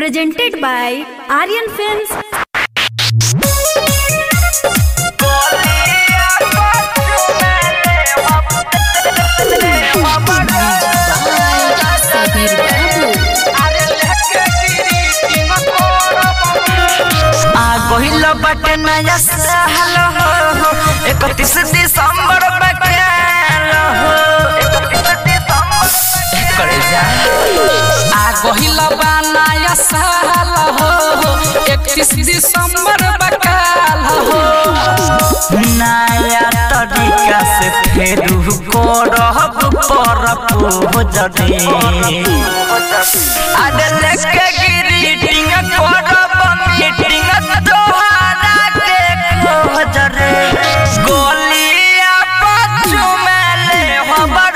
presented by Aryan Films. Sabir Babu. आ गहिल बाटे नया साल हो इकतीस दिसंबर बकाल हो करे जा आ गहिल बा नया साल हो 31 दिसंबर बकाल हो नया तरीका से फेर करब पर पूजने आज लेके ग्रीटिंग करब मीटिंग तोहरा के खोजरे गोलिया बच्चू में ले हमर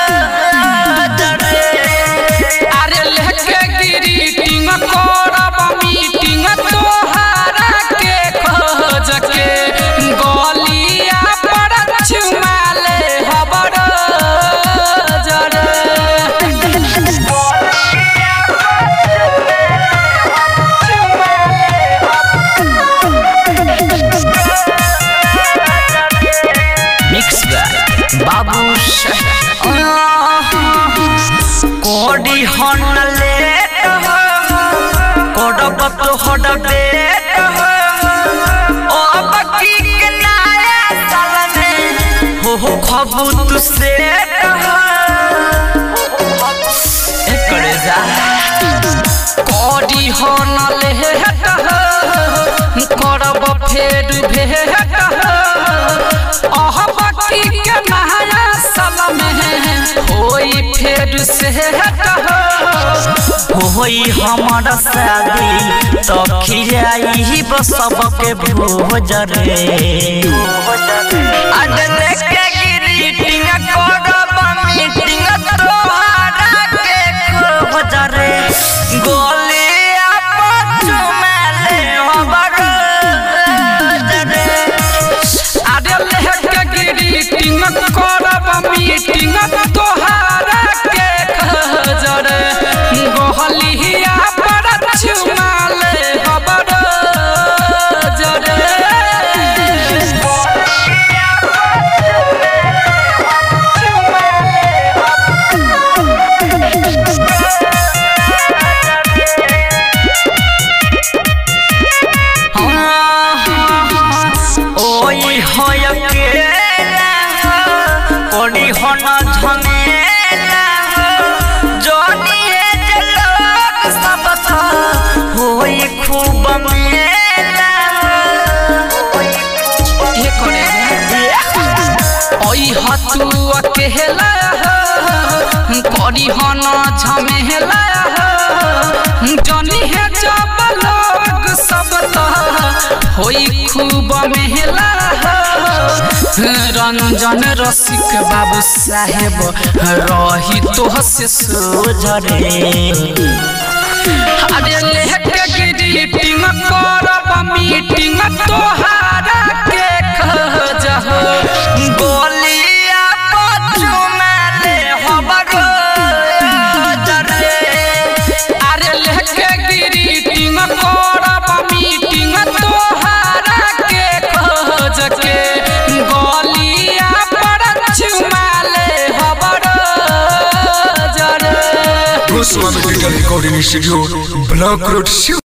अरे लेके ग्रीटिंग करब मीटिंग तोहारा के खोज के गलिया पर चुमा ले हबर जरे मिक्स बाबू कोडी हन लेट हो कोडब तो हड बेट हो ओ बकी के नया साल में हो हो खबू तू सेट हो एकड़े जा करी हो न लेहट हो करब फेर भेट हो अह बकी के नया साल में होई फेर से हट हो होई हमर शादी तो खियाई सबके भोज रे आज लेके ग्रीटिंग करब मीटिंग तोहरा के खोज रे गोलिया बच्चू में ले हमर रे अरे लेके ग्रीटिंग करब मीटिंग तोहारा के खजर गोहलिया पर चुमा ले हबर जरे ओई होय केला कोडी हन झमेला जोनी हे जे लोग सब था होई खूब मेला हे करे ओई हतु अकेला करी हन झमेला जनी है जब लोग सब होई खूब मेहला रंजन रसिक बाबू साहेब रही तो से सोजरे अरे लेके ग्रीटिंग करब मीटिंग तोहारा के खजह गोलिया बच्चू में ले हमर जरे अरे लेके ग्रीटिंग करब मीटिंग तोहारा के खोज के गलिया पर चुमा ले हबर जरे Goswami Digital Recording Studio, Block Road, Shiv.